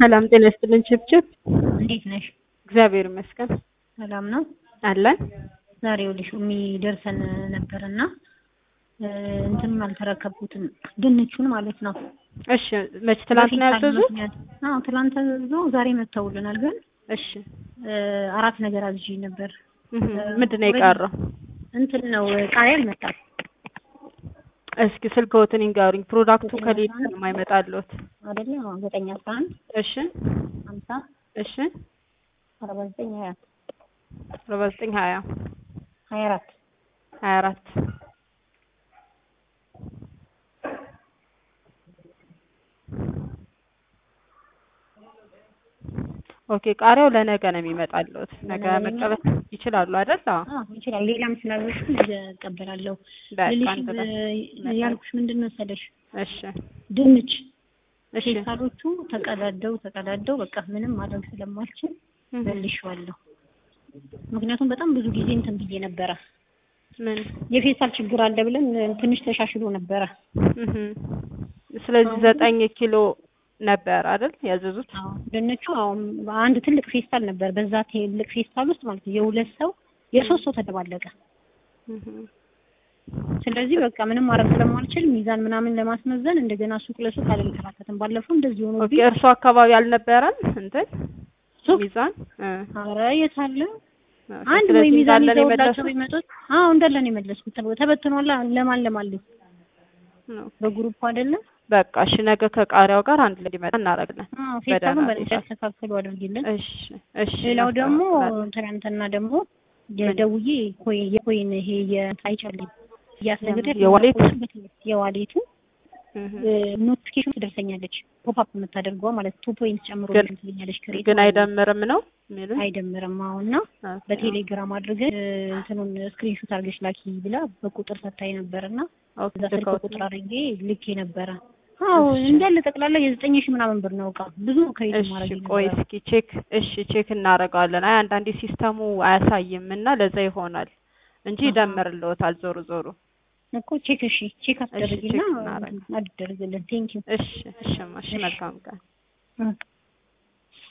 ሰላም ጤና ይስጥልን ችብችብ። እንዴት ነሽ? እግዚአብሔር ይመስገን ሰላም ነው። አለን። ዛሬ ይኸውልሽ የሚደርሰን ነበርና እንትንም አልተረከብኩትም ድንቹን ማለት ነው። እሺ መች ትላንት ነው ያዘዙት? አዎ ትላንት ተዘዞ ዛሬ መጥተውልናል። ግን እሺ አራት ነገር አዝዤ ነበር። እህ፣ ምንድን ነው የቀረው? እንትን ነው ቃሪያ አልመጣም። እስኪ ስልክዎትን ይንገሩኝ። ፕሮዳክቱ ከሌለ ነው የማይመጣልዎት። አይደለ? አዎ ዘጠኝ አስራ አንድ እሺ ሀምሳ እሺ አርባ ዘጠኝ ሀያ አርባ ዘጠኝ ሀያ ሀያ አራት ሀያ አራት ኦኬ ቃሪያው ለነገ ነው የሚመጣልዎት። ነገ መቀበል ይችላሉ አይደል? አዎ አዎ ይችላል። ሌላም ስላለሽ ነገ እቀበላለሁ። በቃ ልልሽ አንድ ላይ ያልኩሽ ምንድን መሰለሽ እሺ ድንች እሺ ፌስታሎቹ ተቀዳደው ተቀዳደው በቃ ምንም ማድረግ ስለማልችል እህ፣ መልሼዋለሁ። ምክንያቱም በጣም ብዙ ጊዜ እንትን ብዬ ነበረ ምን የፌስታል ችግር አለ ብለን ትንሽ ተሻሽሎ ነበረ። እህ፣ ስለዚህ ዘጠኝ ኪሎ ነበር አይደል ያዘዙት? አዎ ድንቹ አሁን አንድ ትልቅ ፌስታል ነበር። በዛ ትልቅ ፌስታል ውስጥ ማለት ነው የሁለት ሰው የሶስት ሰው ተደባለቀ። እህ፣ ስለዚህ በቃ ምንም ማድረግ ስለማልችል ሚዛን ምናምን ለማስመዘን እንደገና ሱቅ ለሱቅ አልንከራተትም። ባለፈው እንደዚህ ሆኖ ኦኬ እርሶ አካባቢ አልነበረም እንትን ሱቅ ሚዛን እ ኧረ የት አለ ኦኬ፣ አንድ ወይ ስለዚህ ሚዛን እንዳለ ነው ይዘውላቸው የመለሱት? ቢመጡት አዎ እንዳለ ነው የመለስኩት። ተበ- ተበትኗላ ለማን ለማን ልክ ነው። በግሩፕ አይደለም። በቃ እሺ፣ ነገ ከቃሪያው ጋር አንድ ላይ እንዲመጣ እናደርግለን። አዎ ፌስታሉን በደህና በደንብ ሁኔታ። ያስተካክሉ አድርጊልን። እሺ እሺ። ሌላው ደግሞ እናስተካክላለን። ትናንትና ደግሞ የደውዬ ኮይ የኮይን ይሄ የአይጨልኝ እያስነገደ የዋሌት? የዋሌቱ እህ፣ ኖቲፊኬሽን ትደርሰኛለች ፖፕ የምታደርገዋ ማለት ቱ ፖይንት ጨምሮ ግን- ትልኛለች ከሬት ግን አይደምርም ነው የሚሉኝ። አይደምርም። አሁን እና ኦኬ። በቴሌግራም አድርገን እንትኑን ስክሪንሾት አድርገሽ ላኪ ብላ በቁጥር ሰታኝ ነበር እና ኦኬ፣ እዛ ስልክ ልከውት ቁጥር አድርጌ ልኬ ነበረ። አዎ እሺ። እንዳለ ጠቅላላ የዘጠኝ ሺህ ምናምን ብር ነው እቃ ብዙ ክሬዲት እሺ ማድረግ ቆይ ነበረ። እስኪ ቼክ እሺ ቼክ እናደርገዋለን። አይ አንዳንዴ ሲስተሙ አያሳይም እና ለዛ ይሆናል እንጂ አሃ። ይደምርልዎታል ዞሮ ዞሮ። እኮ ቼክ እሺ ቼክ አስደርጊና ቼክ እናደርግ። አድርግልን። ቴንኪው እሺ እሺ እሺ መልካም ቀን።